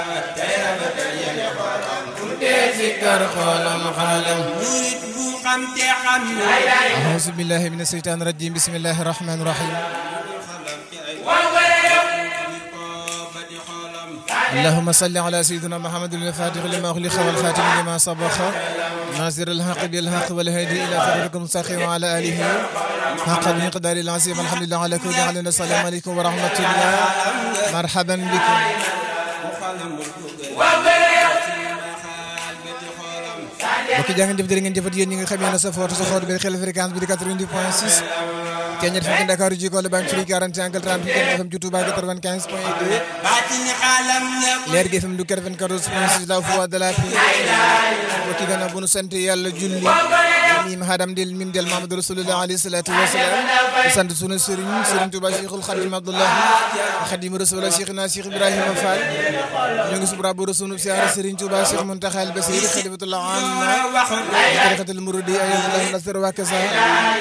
sikkar xoolam xaalam murit bu xam te xam na auzu billahi min asheytaan rajim bismillahi rahmani rahim اللهم صل على سيدنا محمد الفاتح لما أغلق والخاتم لما سبق ناصر الحق بالحق والهادي إلى صراطك المستقيم وعلى آله حق المقدار العظيم الحمد لله على كل حال السلام عليكم ورحمة الله مرحبا بكم mbokki jaa ngeen jëf jërë ngeen jëfat yéen ñi nga xam yéen a sa foota sa xoot bi xel fréquence bi di 90 point 6 keñet fi Dakar ji ko le banque fri 40 angle 30 fi FM ci Touba 95 point 2 baatin xaalam la leer gi FM du 94 point 6 la voix de la paix mbokki gannaaw bu nu sant yàlla julli mim hadam del mim del Mamadou Rasulullah alayhi salatu wasalaam di sant sunu sëriñ sëriñ Touba Cheikhul Khadim Abdullah Khadim Rasulullah Cheikhna Cheikh Ibrahima Fall ñu ngi subra bu sunu siyaara sëriñ Touba Cheikh Muntaxa al Basir Khalifatullah anna tarixatul muridi ayatullah nasr wa kasa